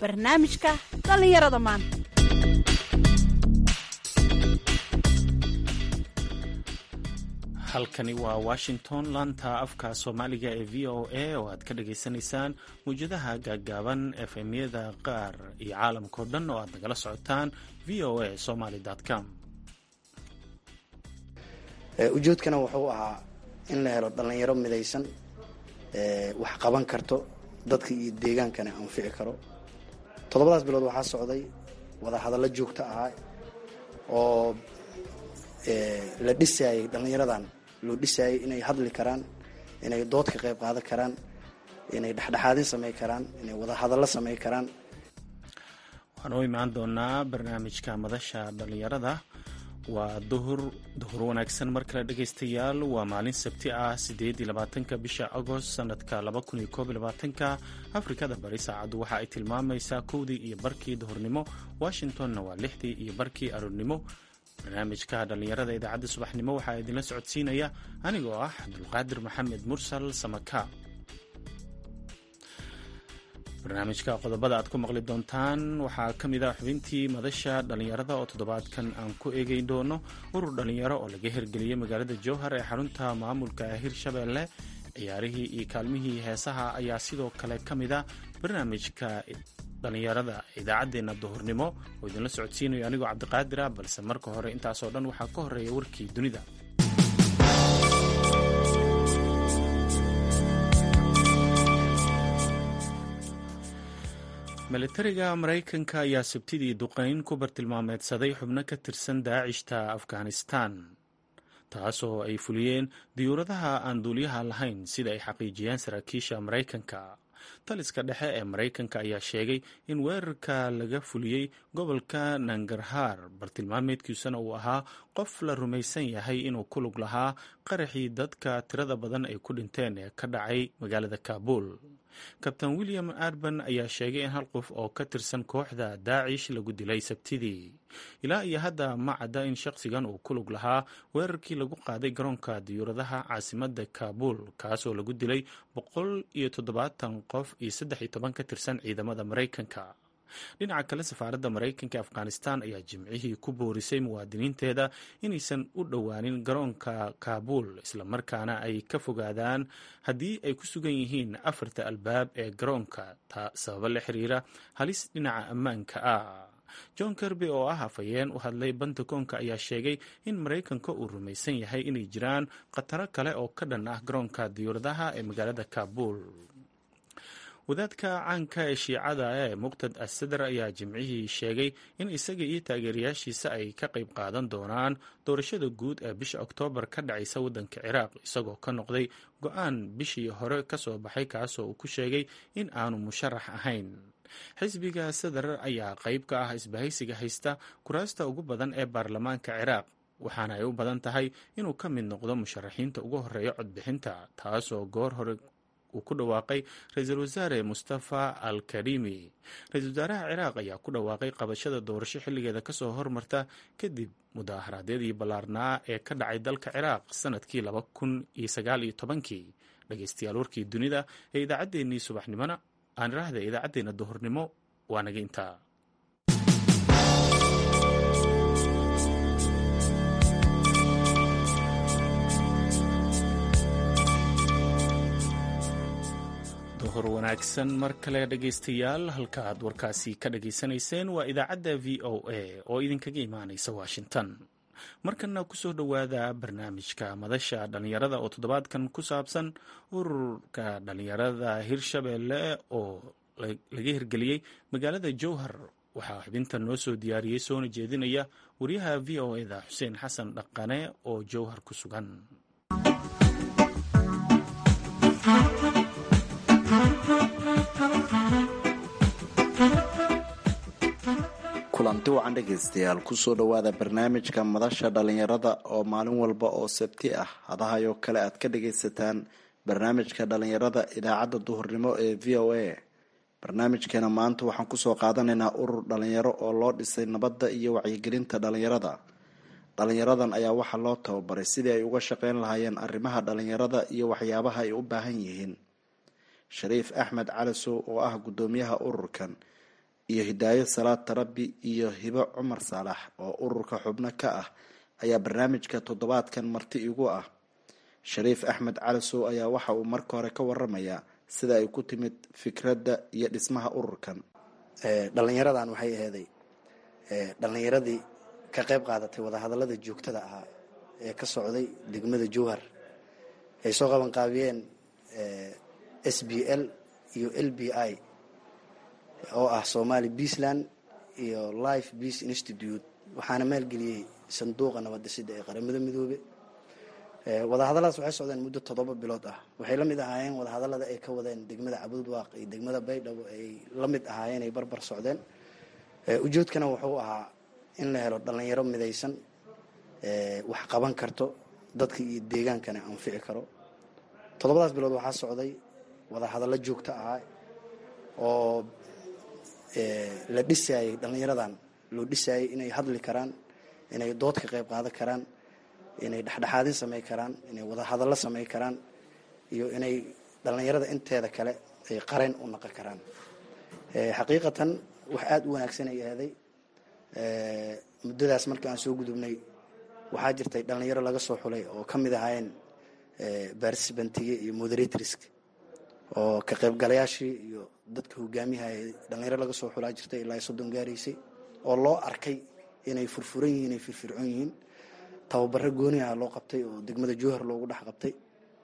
barnaamijka dhallinyarada maanta halkani waa washington laanta afka soomaaliga ee v o a oo aad ka dhagaysanaysaan mawjadaha gaaggaaban efemyada qaar iyo caalamkao dhan oo aad nagala socotaan v o a somaly com ujeedkana wuxuu ahaa in la helo dhallinyaro midaysan wax qaban karto dadka iyo deegaankana anfici karo toddobadaas bilood waxaa socday wada hadallo joogto ahaa oo la dhisaayay dhallinyaradan loo dhisaayay inay hadli karaan inay dood ka qayb qaadan karaan inay dhexdhexaadin samay karaan inay wada hadallo samay karaan waxaan u imaan doonaa barnaamijka madasha dhallinyarada waa duhur duhur wanaagsan mar kale dhegaystayaal waa maalin sabti ah sideed iyo labaatanka bisha agost sanadka laba kun iyo koob iyo labaatanka afrikada bari saacaddu waxa ay tilmaamaysaa kowdii iyo barkii duhurnimo washingtonna waa lixdii iyo barkii aroornimo barnaamijka dhallinyarada idaacadda subaxnimo waxaa idinla socodsiinaya anigoo ah cabdulqaadir maxamed mursal samaka barnaamijka qodobada aad ku maqli doontaan waxaa ka mid ah xubintii madasha dhallinyarada oo toddobaadkan aan ku eegeyn doono urur dhallinyaro oo laga hirgeliyey magaalada jowhar ee xarunta maamulka hirshabeelle ciyaarihii iyo kaalmihii heesaha ayaa sidoo kale ka mid ah barnaamijka dhallinyarada idaacaddeenna duhurnimo oo idinla socodsiinayo anigoo cabdiqaadir ah balse marka hore intaasoo dhan waxaa ka horeeya warkii dunida milatariga maraykanka ayaa sabtidii duqayn ku bartilmaameedsaday xubno ka tirsan daacishta afghanistan taasoo ay fuliyeen diyuuradaha aan duuliyaha lahayn sida ay xaqiijiyeen saraakiisha maraykanka taliska dhexe ee maraykanka ayaa sheegay in weerarka laga fuliyey gobolka nangarhaar bartilmaameedkiisuna uu ahaa qof la rumaysan yahay inuu ku lug lahaa qaraxii dadka tirada badan ay ku dhinteen ee ka dhacay magaalada kaabul kabtain william arban ayaa sheegay in hal qof oo ka tirsan kooxda daacish lagu dilay sabtidii ilaa iyo hadda ma cadda in shaqsigan uu ku lug lahaa weerarkii lagu qaaday garoonka diyuuradaha caasimada kaabul kaasoo lagu dilay boqol iyo toddobaatan qof iyo saddex iyo toban ka tirsan ciidamada maraykanka dhinaca kale safaaradda maraykanka e afghanistan ayaa jimcihii ku boorisay muwaadiniinteeda inaysan u dhowaanin garoonka kaabul islamarkaana ay ka fogaadaan haddii ay ku sugan yihiin afarta albaab ee garoonka sababo la xiriira halis dhinaca ammaanka ah john kirby oo ah afhayeen u hadlay bantakoonka ayaa sheegay in maraykanka uu rumaysan yahay inay jiraan khataro kale oo ka dhan ah garoonka diyuuradaha ee magaalada kaabul wadaadka caanka ee shiicada ee muqtad asadar ayaa jimcihii sheegay in isaga iyo taageerayaashiisa ay ka qayb qaadan doonaan doorashada guud ee bisha oktoobar ka dhacaysa waddanka ciraaq isagoo ka noqday go-aan bishii hore kasoo baxay kaasoo uu ku sheegay in aanu musharax ahayn xisbiga sadar ayaa qayb ka ah isbahaysiga haysta kuraasta ugu badan ee baarlamaanka ciraaq waxaana ay u badan tahay inuu ka mid noqdo musharaxiinta ugu horeeya codbixinta taasoo goor hore uu ku dhawaaqay ra-iisul wasaare mustafa al karimi ra-iisul wasaaraha ciraaq ayaa ku dhawaaqay qabashada doorasho xilligeeda kasoo hormarta kadib mudaharaadyadii ballaarnaa ee ka dhacay dalka ciraaq sanadkii laba kun iyo sagaal iyo tobankii dhegeystayaal warkii dunida ee idaacaddeenii subaxnimona aan iraahda idaacaddeenna duhurnimo waa naga intaa duhur wanaagsan mar kale dhegaystayaal halka aad warkaasi ka dhageysanayseen waa idaacadda v o a oo idinkaga imaanaysa washington markana kusoo dhowaada barnaamijka madasha dhallinyarada oo toddobaadkan ku saabsan ururka dhallinyarada hirshabeelle oo laga hirgeliyey magaalada jowhar waxaa xubintan noo soo diyaariyey soona jeedinaya wariyaha v o eda xuseen xasan dhaqane oo jowhar ku sugan kulanti wacan dhegaystayaal kusoo dhowaada barnaamijka madasha dhallinyarada oo maalin walba oo sabti ah hadahayoo kale aad ka dhagaysataan barnaamijka dhallinyarada idaacadda duhurnimo ee v o a barnaamijkeena maanta waxaan kusoo qaadanaynaa urur dhallinyaro oo loo dhisay nabadda iyo wacyigelinta dhallinyarada dhalinyaradan ayaa waxaa loo tababaray sidii ay uga shaqeyn lahaayeen arrimaha dhalinyarada iyo waxyaabaha ay u baahan yihiin shariif axmed calisow oo ah guddoomiyaha ururkan iyo hidaayo salaad tarabi iyo hibo cumar saalax oo ururka xubno ka ah ayaa barnaamijka toddobaadkan marti igu ah shariif axmed calisow ayaa waxa uu marka hore ka waramayaa sida ay ku timid fikradda iyo dhismaha ururkan dhalinyaradan waxay aheeday dhalinyaradii ka qayb qaadatay wadahadalada joogtada ahaa ee ka socday degmada jowhar ay soo qaban qaabiyeen s b l iyo l b i oo ah somali beasland iyo life beace institute waxaana maalgeliyey sanduuqa nabadisida ee qaramada midoobe wadahadalladaas waxay socdeen muddo toddoba bilood ah waxay la mid ahaayeen wadahadallada ay ka wadeen degmada cabudwaaq iyo degmada baydhabo ay la mid ahaayeen ay barbar socdeen ujeedkana wuxuu ahaa in la helo dhalinyaro midaysan wax qaban karto dadka iyo deegaankana anfici karo toddobadaas bilood waxaa socday wadahadallo joogto ahaa oo la dhisaayay dhallinyaradan loo dhisaayay inay hadli karaan inay dood ka qayb qaadan karaan inay dhexdhexaadin samay karaan inay wadahadallo samay karaan iyo inay dhallinyarada inteeda kale ay qarayn u naqon karaan xaqiiqatan wax aada u wanaagsan ay ahday muddadaas markii aan soo gudubnay waxaa jirtay dhalinyaro laga soo xulay oo ka mid ahaayeen barsbantiye iyo moderatorsk oo ka qaybgalayaashii iyo dadka hogaamiyahaya dhalinyaro laga soo xulaa jirtay ilaa soddon gaaraysay oo loo arkay inay furfuran yihiin inay firfircoon yihiin tababaro gooni ah loo qabtay oo degmada jowhar loogu dhex qabtay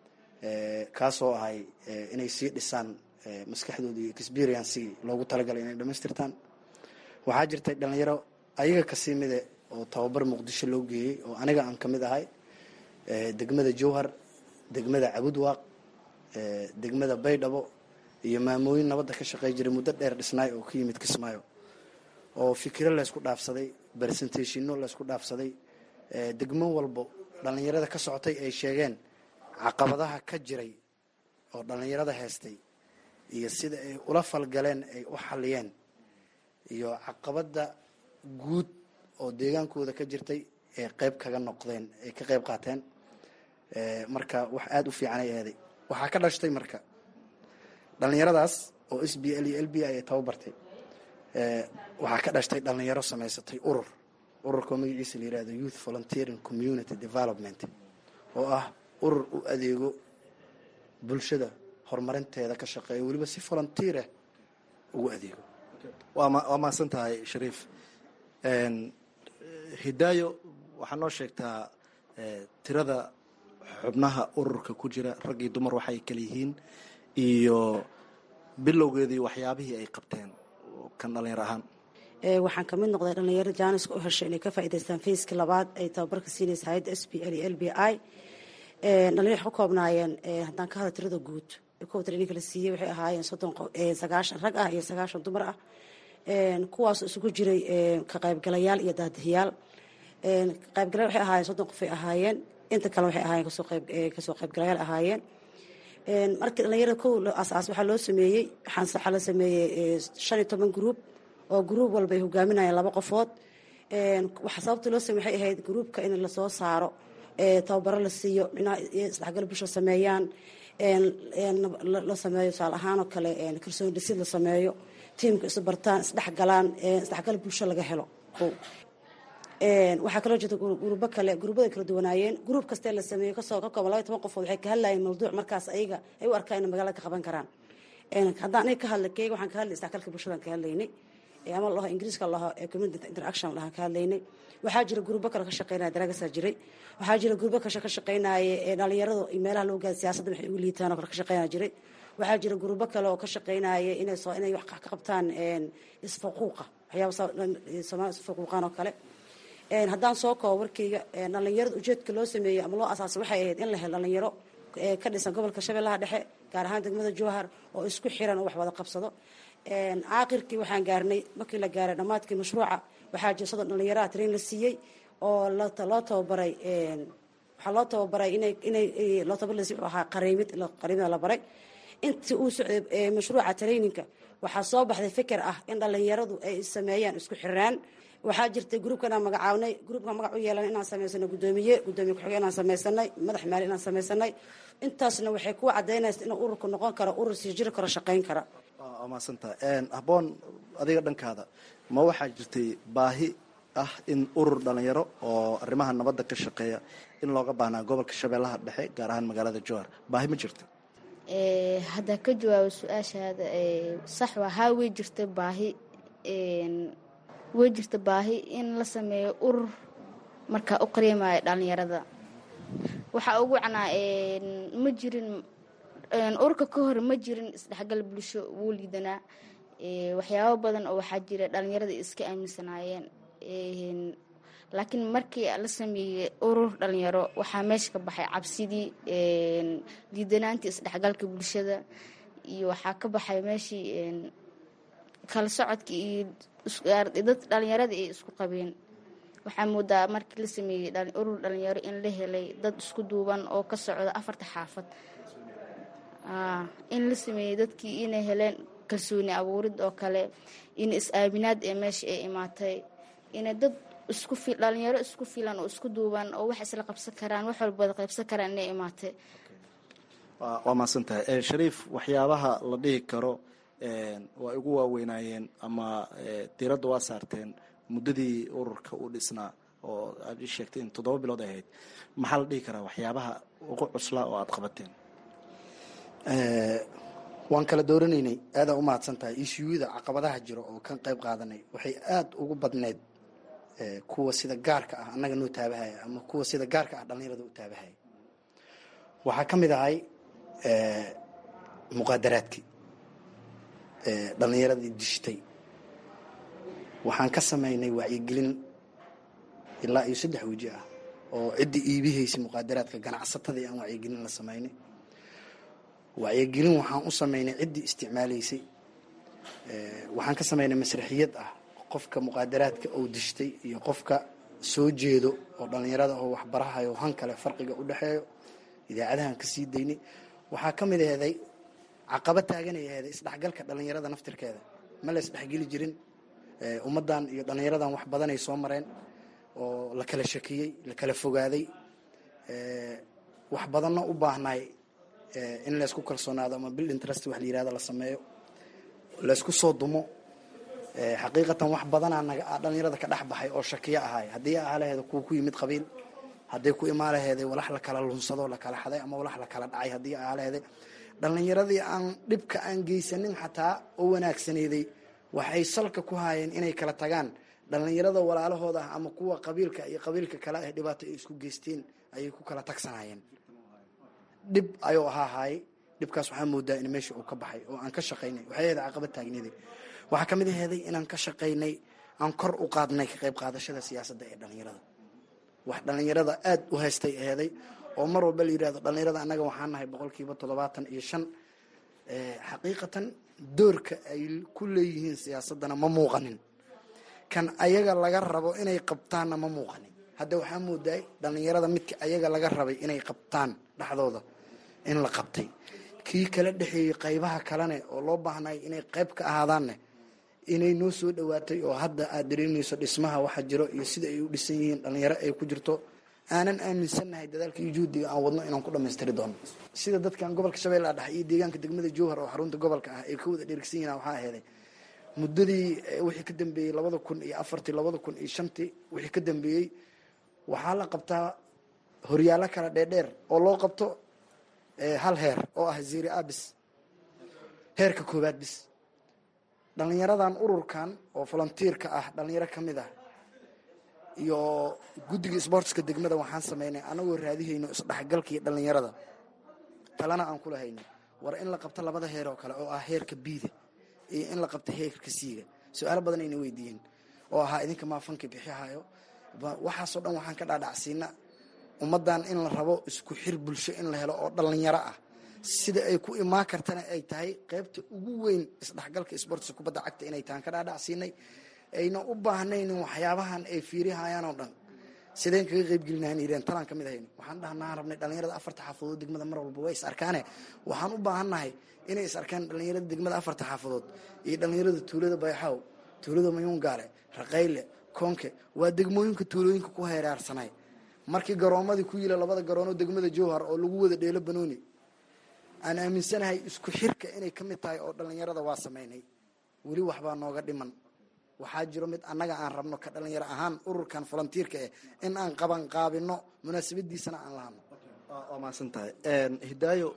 kaasoo ahay inay sii dhisaan maskaxdooda iyo experiencegii loogu talagalay inay dhamaystirtaan waxaa jirtay dhalinyaro ayaga kasii mide oo tababar muqdisho loo geeyey oo aniga aan ka mid ahay degmada jowhar degmada cabudwaaq degmada baydhabo iyo maamooyin nabadda ka shaqey jiray muddo dheer dhisnaay oo ka yimid kismaayo oo fikiro laysku dhaafsaday presentationno laysku dhaafsaday degmo walbo dhallinyarada ka socotay ay sheegeen caqabadaha ka jiray oo dhallinyarada heystay iyo sida ay ula falgaleen ay u xaliyeen iyo caqabada guud oo deegaankooda ka jirtay ee qeyb kaga noqdeen ay ka qeyb qaateen marka wax aada u fiican ay aheeday waxaa ka dhashtay marka dhallinyaradaas oo s b l iyo l b i ay tababartay waxaa ka dhashtay dhallinyaro samaysatay urur ururkao magaciisa la yihahdo youth volunteering community development oo ah urur u adeego bulshada horumarinteeda ka shaqeeya weliba si volunteerah ugu adeego waa mahadsan tahay shariif hidaayo waxaa noo sheegtaa tirada xubnaha ururka ku jira rag iyo dumar waxay kala yihiin iyo bilowgeedii waxyaabihii ay qabteen kan dhalinyar ahaan waxaan kamid noqday dhalinyaro jaaniska u heshay inay ka faa'idaystaan fayska labaad ay tababarka siinaysa hay-adda s b l iyo l b i dhalinyar ka koobnaayeen haddaan ka hadla tirada guud kow traininka la siiyey waxay ahaayeen soddon sagaashan rag ah iyo sagaashan dumar ah kuwaas isugu jiray ka qaybgalayaal iyo daadihiyaal qaybgalayaal waxay ahaayeen soddon qof ay ahaayeen inta kale waxay ahaayeen kasoo qayb kasoo qaybgalayaal ahaayeen markii dhalinyarada kow asaas waxaa loo sameeyey waxaa la sameeyey shan iyo toban gruub oo gruub walba ay hogaaminayeen laba qofood waxa sababta loo samey waxay ahayd gruubka in lasoo saaro tababaro la siiyo micnaha isdhexgal bulsho sameeyaan la sameeyo tusaale ahaan oo kale kalsooni dhisid la sameeyo tiimka isu bartaan isdhexgalaan isdhexgal bulsho laga helo waxaa kaloo jirta gruubo kale gruubada kala duwanaayeen gruub kastee la sameeyo kasoo ka kooban laba toban qofood waxay ka hadlayeen mawduuc markaas ayaga ay u arkaan inay magaalada ka qaban karaan haddaan aniga ka hadla keega waxaan ka hadlay isdhexgalka bulshadan ka hadlaynay ama laho ingiriiska laho community interaction lahaan ka hadlaynay waxaa jira gruubo kale ka shaqeynaya daragasaa jiray waxaa jira gruubo kale ka shaqeynaya dhalinyaradu iyo meelaha loo gaada siyaasadda waxay ugu liitaan oo kale ka shaqeynaya jiray waxaa jira gruubo kale oo ka shaqeynaya inay soo inay wax ka qabtaan isfaquuqa waxyaaba soomaali isfaquuqaan oo kale haddaan soo koobo warkeyga dhalinyarada ujeedka loo sameeyey ama loo asaasay waxay ahayd in la helo dhalinyaro ka dhisan gobolka shabeellaha dhexe gaar ahaan degmada jowhar oo isku xiran oo wax wada qabsado aakhirkii waxaan gaarnay markii la gaaray dhammaadkii mashruuca waxaa jira soddon dhalinyaraha train la siiyey oo loo tababaray waxaa loo tababaray inay inay loo tababar wuxuu ahaa qariimid qariimida la baray intii uu socday mashruuca traininka waxaa soo baxday fikir ah in dhalinyaradu ay sameeyaan isku xiraan waxaa jirtay gruubkan aan magacaabnay gruubkan magac u yeelan inaan samaysano gudoomiye gudoomiye ku-xigeen inaan samaysanay madax maali inaan samaysanay intaasna waxay ku cadaynaysa inuu ururku noqon karo urur sii jiri karo shaqayn kara waa mahadsantaha habboon adiga dhankaada ma waxaa jirtay baahi ah in urur dhalinyaro oo arrimaha nabadda ka shaqeeya in looga baahnaa gobolka shabeellaha dhexe gaar ahaan magaalada jowhar baahi ma jirta haddaa ka jawaabo su-aashaada sax waa haa way jirta baahi way jirta baahi in la sameeyo urur markaa u qareemayo dhalinyarada waxaa ugu wacnaa ma jirin ururka ka hore ma jirin isdhexgal bulsho wuu liidanaa waxyaabo badan oo waxaa jira dhalinyarada iska aaminsanaayeen laakiin markii la sameeyey urur dhalinyaro waxaa meesha ka baxay cabsidii liidanaantii isdhexgalka bulshada iyo waxaa ka baxay meeshii kala socodka iyo dad dhalinyarada ay isku qabeen waxaa moodaa markii la sameeyey urur dhalinyaro in la helay dad isku duuban oo ka socda afarta xaafad in la sameeyey dadkii inay heleen kalsooni abuurid oo kale in is-aaminaad ee meesha ay imaatay inay dad isku dhalinyaro isku filan oo isku duuban oo wax isla qabsan karaan wax walbada qaybsan karaan inay imaatay waa mahadsantahay shariif waxyaabaha la dhihi karo waa igu waaweynaayeen ama diiradda waa saarteen muddadii ururka uu dhisnaa oo aad ii sheegtay in toddoba bilood ay ahayd maxaa la dhihi karaa waxyaabaha ugu cuslaa oo aada qabateen waan kala dooranaynay aadaa u mahadsan tahay ishuyada caqabadaha jiro oo kan qayb qaadanay waxay aada ugu badneyd kuwa sida gaarka ah annaga noo taabahaya ama kuwa sida gaarka ah dhallinyarada u taabahaya waxaa ka mid ahay muqaadaraadkii dhallinyaradii dishtay waxaan ka samaynay wacyigelin ilaa iyo saddex weji ah oo ciddii iibihaysay muqaadaraadka ganacsatadii aan wacyigelin la samaynay wacyigelin waxaan u samaynay ciddii isticmaalaysay waxaan ka samaynay masraxiyad ah qofka muqaadaraadka oo dishtay iyo qofka soo jeedo oo dhallinyarada oo waxbarahayo han kale farqiga u dhexeeyo idaacadahan ka sii daynay waxaa ka mid aheeday caqaba taaganay aheeday isdhexgalka dhallinyarada naftirkeeda ma la isdhexgeli jirin ummaddan iyo dhallinyaradan wax badanay soo mareen oo la kala shakiyey la kala fogaaday wax badanna u baahnaay in laysku kalsoonaado ama bil interest wax la yirahdo la sameeyo laysku soo dumo xaqiiqatan wax badanaa naga dhallinyarada ka dhex baxay oo shakiyo ahaay haddii aalaheeda kuwa ku yimid qabiil hadday ku imaalaheeday walax la kala lunsado la kala xaday ama walax la kala dhacay haddii aalaheeday dhallinyaradii aan dhibka aan geysanin xataa oo wanaagsaneeday waxay salka ku haayeen inay kala tagaan dhallinyarada walaalahooda ah ama kuwa qabiilka iyo qabiilka kale ah dhibaato ay isku geysteen ayay ku kala tagsanayeen dhib ayuu ahaa haayay dhibkaas waxaa moodaa in meesha uu ka baxay oo aan ka shaqaynay waxay ahayd caqabad taagneeday waxaa ka mid aheeday inaan ka shaqaynay aan kor u qaadnay ka qayb qaadashada siyaasadda ee dhallinyarada wax dhallinyarada aada u haystay aheeday oo mar walba la yirahdo dhallinyarada annaga waxaan nahay boqolkiiba toddobaatan iyo shan xaqiiqatan doorka ay ku leeyihiin siyaasaddana ma muuqanin kan ayaga laga rabo inay qabtaanna ma muuqanin hadda waxaa moodaay dhallinyarada midka ayaga laga rabay inay qabtaan dhexdooda in la qabtay kii kala dhexeeyey qaybaha kalene oo loo baahnay inay qayb ka ahaadaanne inay noo soo dhowaatay oo hadda aada dareemayso dhismaha waxa jiro iyo sida ay u dhisan yihiin dhallinyaro ay ku jirto aanan aaminsannahay dadaalka iyo juhdiga aan wadno inaan ku dhammaystiri doono sida dadkan gobolka shabeellaha dhexe iyo deegaanka degmada jowhar oo xarunta gobolka ah ay ka wada dheregsan yihin waxaa aheeday muddadii wixii ka dambeeyey labada kun iyo afartii labada kun iyo shantii wixii ka dambeeyey waxaa la qabtaa horyaallo kala dheerdheer oo loo qabto hal heer oo ah zeri abis heerka koowaad bis dhallinyaradan ururkan oo volunteerka ah dhallinyaro ka mid ah iyo guddiga sbortska degmada waxaan sameynay anagoo raadihayno isdhexgalkii dhallinyarada talana aan kula hayno war in la qabto labada heer oo kale oo ah heerka biida iyo in la qabto heerka siiga su-aalo badan ayna weydiiyeen oo ahaa idinka maa fanki bixihayo waxaasoo dhan waxaan ka dhaadhacsiina ummaddan in la rabo isku xir bulsho in la helo oo dhallinyaro ah sida ay ku imaan kartana ay tahay qaybta ugu weyn isdhexgalka sportska kubadda cagta inay tahan ka dhaadhacsiinay ayna u baahnaynin waxyaabahan ay fiirihayaan oo dhan sideen kaga qaybgelinahan yireen talaan ka mid ahayno waxaan dhahnaan rabnay dhallinyarada afarta xaafadood degmada mar walba way is arkaane waxaan u baahannahay inay is arkaan dhallinyarada degmada afarta xaafadood iyo dhallinyarada tuulada bayxaw tuulada mayuungaale raqayle koonke waa degmooyinka tuulooyinka ku heeraarsanay markii garoomadii ku yila labada garoonoo degmada jowhar oo lagu wada dheelo banooni aan aaminsanahay isku xirka inay ka mid tahay oo dhallinyarada waa sameynay weli waxbaa nooga dhiman waxaa jiro mid annaga aan rabno ka dhalinyaro ahaan ururkan volunteerka eh in aan qaban qaabino munaasabadiisana aan lahano waa mahadsan tahay hidaayo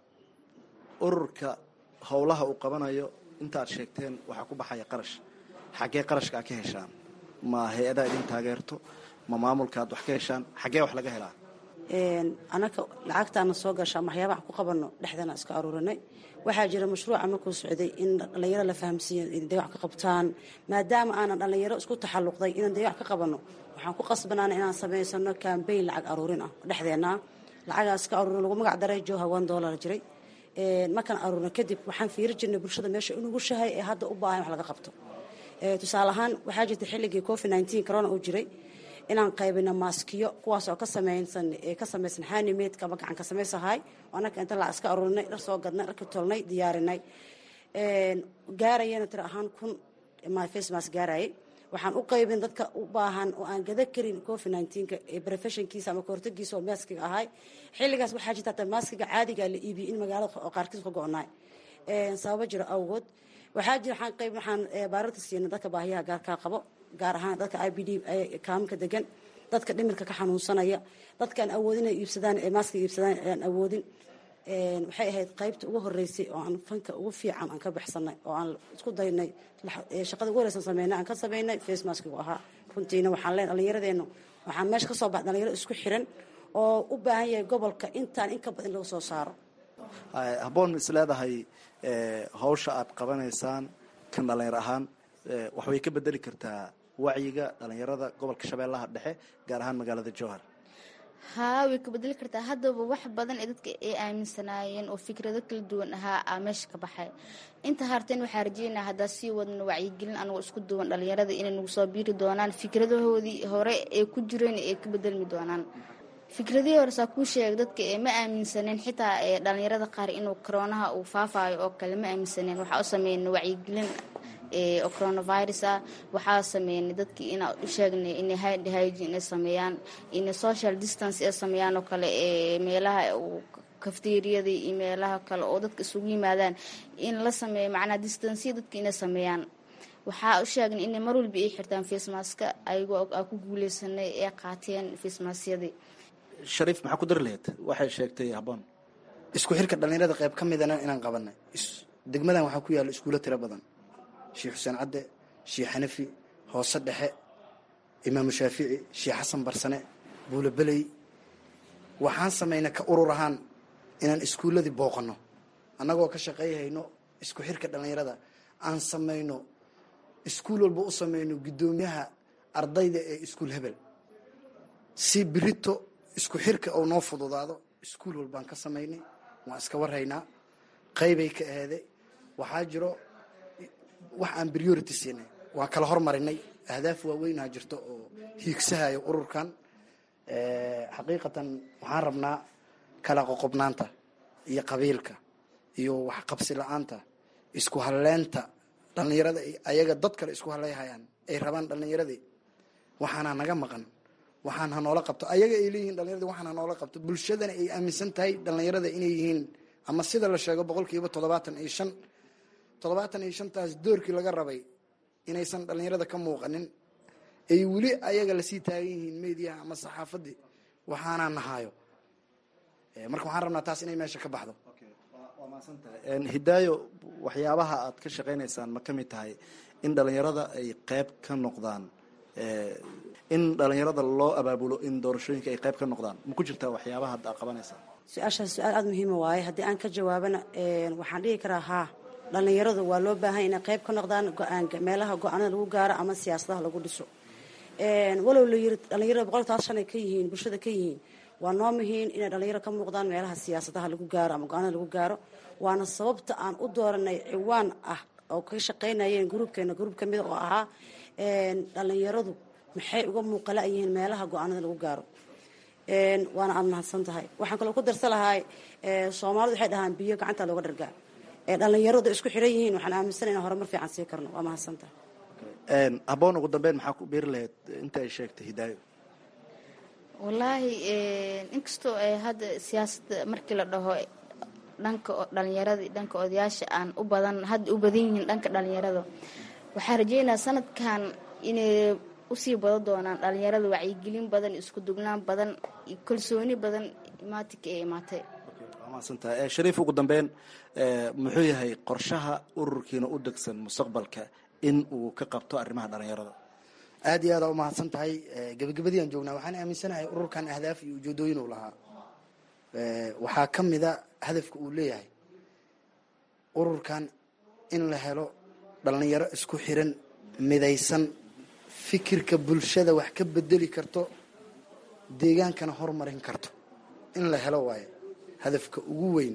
ururka howlaha uu qabanayo intaad sheegteen waxaa ku baxaya qarash xaggee qarashka aad ka heshaan ma hay-adaa idin taageerto ma maamulka aad wax ka heshaan xaggee wax laga helaa anaka lacagtaana soo gashaa waxyaabaha ku qabano dhexdeena iska aruurinay waxaa jira mashruuca markuu socday in dhallinyaro la fahamsiiyo in day wax ka qabtaan maadaama aanan dhallinyaro isku taxalluqday inaan day wax ka qabano waxaan ku qasbanaana inaan samaysano kambayn lacag aruurin ah dhexdeena lacagaas ka aruurin lagu magac daray joha one dollar jiray markaan aruurno kadib waxaan fiiri jirnay bulshada meesha inugushahay ee hadda u baahan wax laga qabto tusaale ahaan waxaa jirta xilligii covid nineteen corona uu jiray inaan qaybino maaskiyo kuwaas oo ka samaysan ka samaysan hanimaidka ama gacan ka samaysahay anaka inta lacag iska aruurinay dhar soo gadnay dharka tolnay diyaarinay gaarayana tiro ahaan kun face mask gaarayay waxaan u qaybin dadka u baahan oo aan gada karin covid nineteenka ee professionkiisa ama kahortagiisa oo maaskiga ahay xilligaas waxaa jirta hata maaskiga caadiga la iibiyey in magaalada oo qaarkiis ka go-naay sababo jiro awgood waxaa jira waxaan qayb waxaan baararta siina dadka baahiyaha gaarkaa qabo gaar ahaan dadka i b d kaaminka degan dadka dhimirka ka xanuunsanaya dadkaan awoodin inay iibsadaan ee maaska iibsadaan aan awoodin waxay ahayd qaybta ugu horeysay oo aan fanka ugu fiican aan ka baxsanay oo aan isku daynay shaqada ugu horeysan sameynay aan ka sameynay face maskigu ahaa runtiina waxaan leen dhallinyaradeennu waxaan meesha ka soo bax dhalinyaro isku xiran oo u baahan yahay gobolka intaan in ka badan lagu soo saaro habboon is leedahay hawsha aad qabanaysaan kan dhallinyar ahaan waxbay ka bedeli kartaa wacyiga dhallinyarada gobolka shabeellaha dhexe gaar ahaan magaalada jowhar haa way ka bedeli kartaa haddaba wax badan ee dadka ay aaminsanaayeen oo fikrado kala duwan ahaa aa meesha ka baxay inta harteen waxaa rajeynaa haddaa sii wadno wacyigelin anagoo isku duwan dhallinyarada inay nagu soo biiri doonaan fikradahoodii hore ee ku jireen ay ka bedelmi doonaan fikradihii hore saa kuu sheega dadka ee ma aaminsaneen xitaa ee dhallinyarada qaar inuu koroonaha uu faafaayo oo kale ma aaminsaneen waxaa u sameynay wacyigelin oo coronavirus ah waxaa sameynay dadkii inaa u sheegnay inay hand hygiene ay sameeyaan inay social distance ay sameeyaan oo kale ee meelaha kafteeriyada iyo meelaha kale oo dadka isugu yimaadaan in la sameeyo macnaha distanciya dadka inay sameeyaan waxaa u sheegnay inay mar walba ay xirtaan facemaska ayagoo aa ku guuleysanay ee qaateen facemasyadii shariif maxaa ku dari lahayd waxay sheegtay habboon isku xirka dhallinyarada qayb ka midana inaan qabanay degmadan waxaa ku yaalla iskuulo tiro badan sheekh xuseen cadde sheekh xanafi hoose dhexe imaamu shaafici sheekh xasan barsane buulo beley waxaan samaynay ka urur ahaan inaan iskuulladii booqanno annagoo ka shaqayhayno isku xirka dhallinyarada aan samayno iskuul walba u samayno guddoomiyaha ardayda ee iskuul hebel si birito isku xirka oo noo fududaado iskuul walbaan ka samaynay waan iska warhaynaa qaybay ka aheeday waxaa jiro wax aan priority siinay waan kala hormarinay ahdaaf waaweynaa jirto oo hiigsahayo ururkan xaqiiqatan waxaan rabnaa kala qoqobnaanta iyo qabiilka iyo waxqabsi la-aanta isku halleynta dhallinyarada ayaga dad kale isku haleyhayaan ay rabaan dhallinyaradii waxaana naga maqan waxaan hanoola qabto ayaga ay leeyihin dhallinyaradi waxaan hanoola qabto bulshadana ay aaminsan tahay dhallinyarada inay yihiin ama sida la sheego boqol kiiba toddobaatan iyo shan toddobaatan iyo shantaas doorkii laga rabay inaysan dhallinyarada ka muuqanin ay weli ayaga lasii taagan yihiin mediyaha ama saxaafadii waxaanaa nahaayo marka waxaan rabnaa taas inay meesha ka baxdo waa mahadsantahay hidaayo waxyaabaha aad ka shaqaynaysaan ma ka mid tahay in dhallinyarada ay qayb ka noqdaan in dhallinyarada loo abaabulo in doorashooyinka ay qayb ka noqdaan ma ku jirtaa waxyaabaha hadda aad qabanaysaan su-aashaas su-aal aada muhiima waaye haddii aan ka jawaabana waxaan dhihi karaa haa dhallinyaradu waa loo baahan inay qayb ka noqdaan go-aanka meelaha go-aanada lagu gaaro ama siyaasadaha lagu dhiso walow la yiri dhallinyarada boqol taas shan ay ka yihiin bulshada ka yihiin waa noo muhiin inay dhallinyaro ka muuqdaan meelaha siyaasadaha lagu gaaro ama go-aanada lagu gaaro waana sababta aan u dooranay ciwaan ah oo ka shaqaynayeen gruubkeena gruub ka mida oo ahaa dhallinyaradu maxay uga muuqala yihiin meelaha go-aanada lagu gaaro waana aada mahadsan tahay waxaan kaloo ku darsa lahay soomaalidu waxay dhahaan biyo gacanta looga dhargaa dhallinyaradu isku xiran yihiin waxaan aaminsana inaan horumar fiican sii karno waa mahadsan tahay habboon ugu dambeyn maxaa ku biiri lahayd inta ay sheegtay hidaayo wallaahi inkastoo ay hadda siyaasadda markii la dhaho dhanka dhalinyarada iyo dhanka odayaasha aan u badan hadda u badan yihiin dhanka dhalinyarada waxaa rajeynaa sanadkan inay usii badan doonaan dhalinyarada wacyigelin badan isku dugnaan badan iyo kalsooni badan imaatinka ee imaatay maadsantaha shariif ugu dambeyn muxuu yahay qorshaha ururkiina u degsan mustaqbalka in uu ka qabto arrimaha dhalinyarada aada iyo aada u mahadsan tahay gebagabadii aan joognaa waxaan aaminsanahay ururkan ahdaaf iyo ujeedooyin uu lahaa waxaa ka mida hadafka uu leeyahay ururkan in la helo dhalinyaro isku xiran midaysan fikirka bulshada wax ka bedeli karto deegaankana horumarin karto in la helo waayo hadafka ugu weyn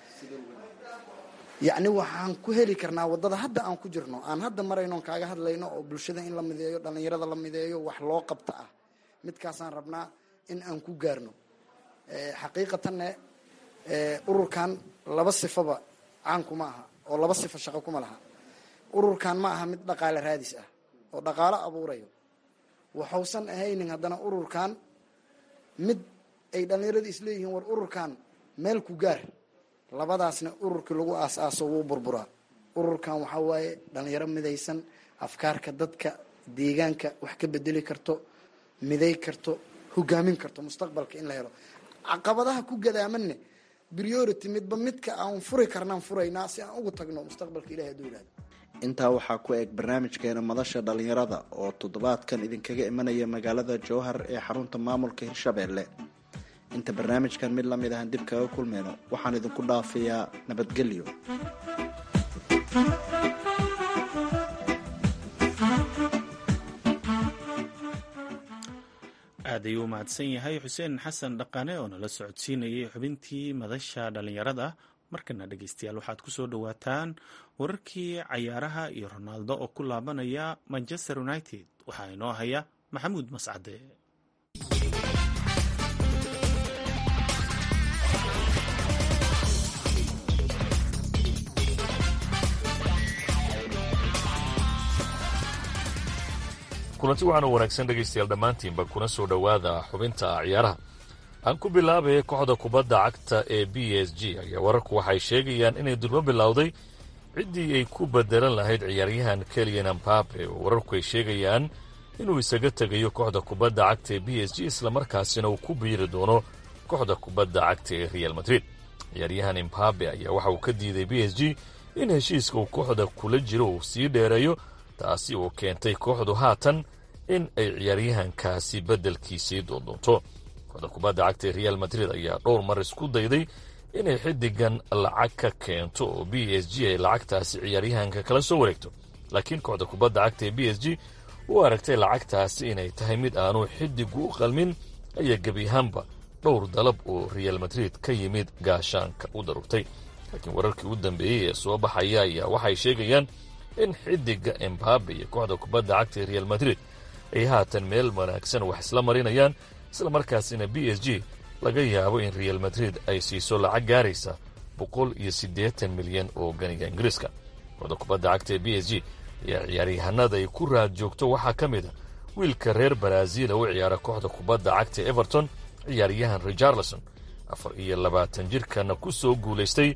yacni waxaan ku heli karnaa waddada hadda aan ku jirno aan hadda marayno on kaaga hadlayno oo bulshada in la mideeyo dhallinyarada la mideeyo wax loo qabta ah midkaasaan rabnaa in aan ku gaarno xaqiiqatanne ururkan laba sifaba caankuma aha oo laba sifo shaqo kuma laha ururkan ma aha mid dhaqaale raadis ah oo dhaqaalo abuurayo waxausan ahaynin haddana ururkan mid ay dhallinyarada isleeyihiin war ururkan meel ku gaar labadaasna ururkii lagu aas-aaso wuu burburaa ururkan waxaa waaye dhalinyaro midaysan afkaarka dadka deegaanka wax ka bedeli karto miday karto hogaamin karto mustaqbalka in la helo caqabadaha ku gadaamanne priority midba midka aan furi karnaan furaynaa si aan ugu tagno mustaqbalka ilahi haduu yihahdo intaa waxaa ku eg barnaamijkeena madasha dhalinyarada oo toddobaadkan idinkaga imanaya magaalada jowhar ee xarunta maamulka hirshabeelle inta barnaamijkan mid lamid ahan dib kaga kulmayno waxaan idinku dhaafayaa nabadgelyo aad ayuu u mahadsan yahay xuseen xasan dhaqane oo nala socodsiinayay xubintii madasha dhallinyarada markana dhegeystayaal waxaad ku soo dhowaataan wararkii cayaaraha iyo ronaaldo oo ku laabanaya manchester united waxaa inoo haya maxamuud mascade kulanti waxaanu wanaagsan dhegaystayaal dhammaantiinba kuna soo dhowaada xubinta ciyaaraha aan ku bilaabaya kooxda kubadda cagta ee b s g ayaa wararku waxay sheegayaan inay durbo bilowday ciddii ay ku bedelan lahayd ciyaaryahan keliyan ambabe oo wararku ay sheegayaan inuu isaga tegayo kooxda kubadda cagta ee b s g islamarkaasina uu ku biiri doono kooxda kubadda cagta ee real madrid ciyaaryahan imbabe ayaa waxa uu ka diiday b s g in heshiiska uu kooxda kula jiro uu sii dheereeyo taasi oo keentay kooxdu haatan in ay ciyaaryahankaasi beddelkiisii doondoonto kooxda kubadda cagta ee real madrid ayaa dhowr mar isku dayday inay xiddigan lacag ka keento oo b s g ay lacagtaasi ciyaaryahanka kala soo wareegto laakiin kooxda kubadda cagta ee b s g u aragtay lacagtaasi inay tahay mid aanu xiddigu u qalmin ayaa gebi ahaanba dhowr dalab oo real madrid ka yimid gaashaanka u darugtay laakiin wararkii u dambeeyey ee soo baxaya ayaa waxay sheegayaan in xiddiga embabe iyo kooxda kubadda cagta ee real madrid ay haatan meel wanaagsan wax isla marinayaan isla markaasina b s g laga yaabo in real madrid ay siiso lacag gaaraysa boqol iyo siddeetan milyan oo ganiga ingiriiska kooxda kubadda cagta ee b s g ayaa ciyaaryahanada ay ku raad joogto waxaa ka mid a wiilka reer baraaziil u ciyaara kooxda kubadda cagta ee everton ciyaaryahan richarlison afar iyo labaatan jirkana ku soo guulaystay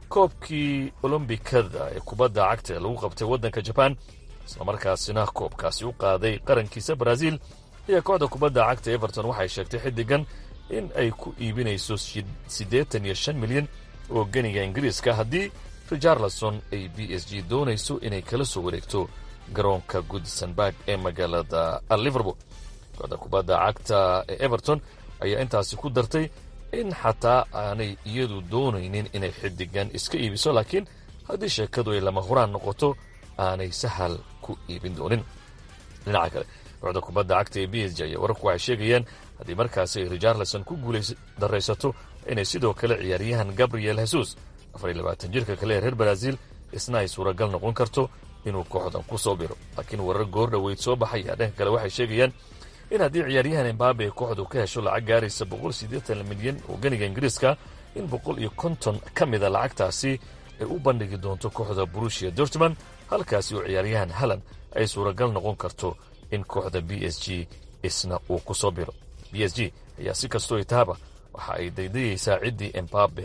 koobkii olombikada ee kubadda cagta ee lagu qabtay waddanka jabaan islamarkaasina koobkaasi u qaaday qarankiisa baraaziil ayaa kooxda kubadda cagta everton waxay sheegtay xiddigan in ay ku iibinayso siddeetan iyo shan milyan oo ganiga ingiriiska haddii richarlison ay b s g doonayso inay kala soo wareegto garoonka goodsenburg ee magaalada liverpool kooxda kubadda cagta ee everton ayaa intaasi ku dartay in xataa aanay iyadu doonaynin inay xiddigan iska iibiso laakiin haddii sheekadu ay lama huraan noqoto aanay sahal ku iibin doonin dhinaca kale kooxda kubadda cagta ee b s g ayaa wararku waxay sheegayaan haddii markaasi ay richarlison ku guulays daraysato inay sidoo kale ciyaaryahan gabriel hesus afar iyo labaatan jirka kale ee reer baraaziil isna ay suuragal noqon karto inuu kooxdan ku soo biro laakiin warar goor dhoweyd soo baxaya dhanka kale waxay sheegayaan in haddii ciyaaryahan embabe ee kooxdu ka hesho lacag gaaraysa boqol siddeetan milyan oo ganiga ingiriiska in boqol iyo konton ka mida lacagtaasi ay u bandhigi doonto kooxda burushia dortmund halkaasi oo ciyaaryahan halan ay suuragal noqon karto in kooxda b s g isna uu ku soo biro b s g ayaa si kastoo itaaba waxa ay daydayaysaa ciddii embabe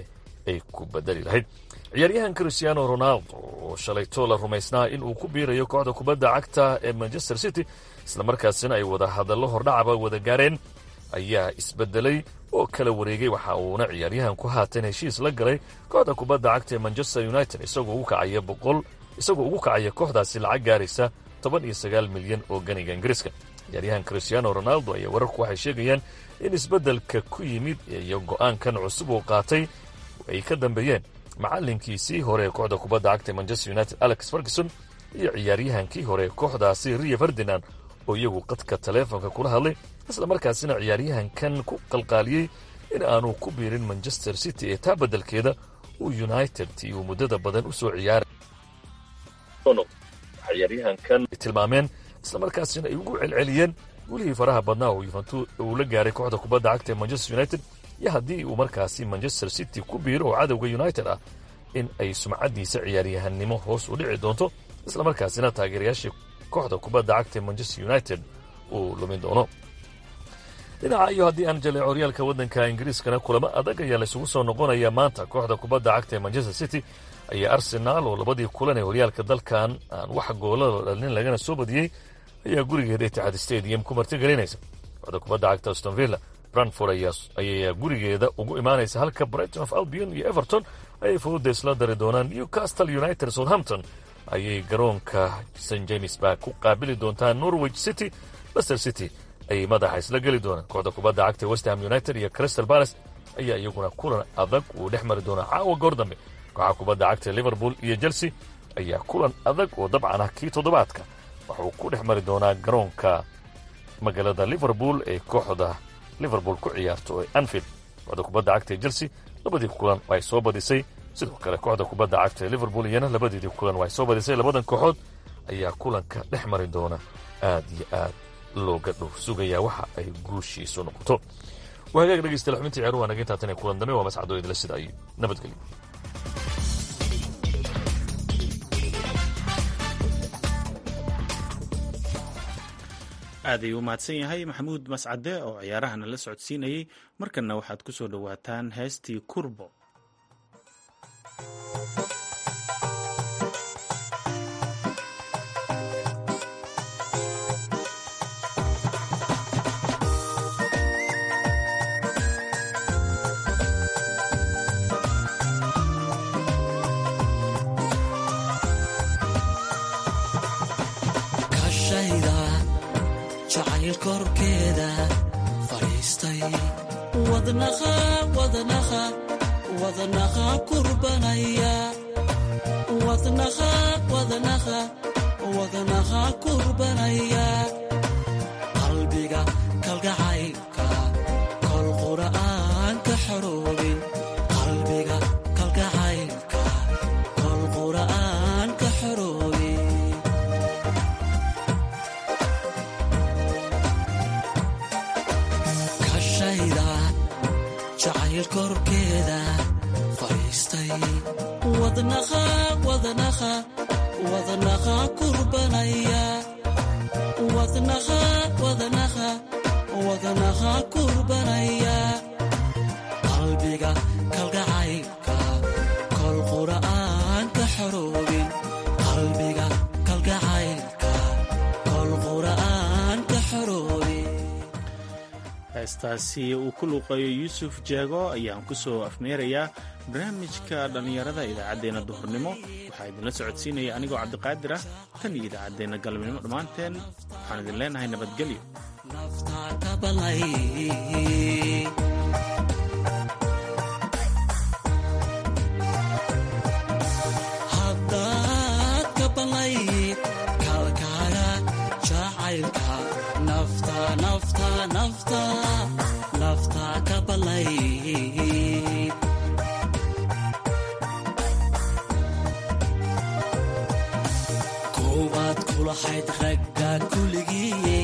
ay ku bedeli lahayd ciyaaryahan christiano ronaldo oo shalayto la rumaysnaa in uu ku biirayo kooxda kubadda cagta ee manchester city islamarkaasina ay wada hadallo hordhacaba wada gaareen ayaa isbedelay oo kala wareegay waxa uuna ciyaaryahan ku haatan heshiis la galay kooxda kubadda cagta ee manchester united isagoo ugu kacaya boqol isagoo ugu kacaya kooxdaasi lacag gaaraysa toban iyo sagaal milyan oo ganiga ingiriiska ciyaaryahan christiano ronaldo ayaa wararku waxay sheegayaan in isbeddelka ku yimid iyo go'aankan cusub uu qaatay ay ka dambeeyeen macallinkiisii hore ee kooxda kubadda cagta ee manchester united alex ferguson iyo ciyaaryahankii hore ee kooxdaasi rio ferdinand oo iyagu qadka taleefonka kula hadlay isla markaasina ciyaaryahankan ku qalqaaliyey in aanu ku biirin manchester city ee taa beddelkeeda uu united tii uu muddada badan u soo ciyaaray ciyaaryahankan tilmaameen isla markaasina ay ugu celceliyeen welihii faraha badnaa oo yuventu uu la gaaray kooxda kubadda cagta ee manchester united iyo haddii uu markaasi manchester city ku biiro oo cadowga united ah in ay sumcaddiisa ciyaaryahannimo hoos u dhici doonto isla markaasina taageerayaashii kooxda kubadda cagta ee manchester united uu lumin doono dhinaca iyo haddii aan jaleeco horyaalka waddanka ingiriiskana kulamo adag ayaa laysugu soo noqonaya maanta kooxda kubadda cagta ee manchester city ayaa arsenaal oo labadii kulan ee horyaalka dalkan aan wax goolada dhalin lagana soo badiyey ayaa gurigeeda itixaad stadium ku martigelinaysa kooxda kubadda cagta aston villa brantford ayaa gurigeeda ugu imaanaysa halka brighton of albion iyo everton ayay fooda isla dari doonaan newcastle united southampton ayay garoonka st james bark ku qaabili doontaa norwich city lester city ayay madaxa isla geli doonaan kooxda kubadda cagta westham united iyo crystal palace ayaa iyaguna kulan adag uu dhex mari doonaa caawa goor dambe kooxa kubadda cagta liverpool iyo chelsea ayaa kulan adag oo dabcan ah kii toddobaadka waxuu ku dhex mari doonaa garoonka magaalada liverpool ee kooxda liverpool ku ciyaarto ee anfield kooxda kubadda cagta ee chelsea labadii kulan ay soo badisay sidoo kale kooxda kubadda cagta ee liverpool iyana labadeedii kulan ay soo badisay labadan kooxood ayaa kulanka dhex mari doona aad iyo aad looga dhow sugayaa waxa ay guushiisu noqoto waa hagaag dhegeystayaal xubintii ciyaaruhu waa naga intaatan ee kulan dambe waa mascadoo idila sida ay nabadgelyo aad ayuu u mahadsan yahay maxamuud mascade oo ciyaarahana la socodsiinayey markanna waxaad ku soo dhowaataan heestii kurbo korkeeda fadhiistay wadnaha wadnaha wadnaha kurbanaya wadnaha wadnaha wadnaha kurbanaya qalbiga kalgacaylka kol qura'aan ka xoroobin qalbiga kalgacaylka kol qura'aan ka xoroobin jacayl korkeeda fadhiistay wadnaha wadnaha wadnaha kurbanaya wadnaha wadnaha wadnaha kurbanaya qalbiga kalgacaylka kol qura'aan ka xoroobin qalbiga kalgacaylka kol qura'aan ka xoroobin heestaasi uu ku luuqeeyo yuusuf jeego ayaan ku soo afmeerayaa barnaamijka dhallinyarada idaacaddeenna duhurnimo waxaa idinla socodsiinaya anigoo cabdiqaadir ah tan iyo idaacaddeenna galabnimo dhammaanteen waxaan idin leenahay nabadgelyo haddaad ka balayd kalkaaga jacaylka nafta nafta nafta nafta ka balayd koowaad kulahayd ragga kuligii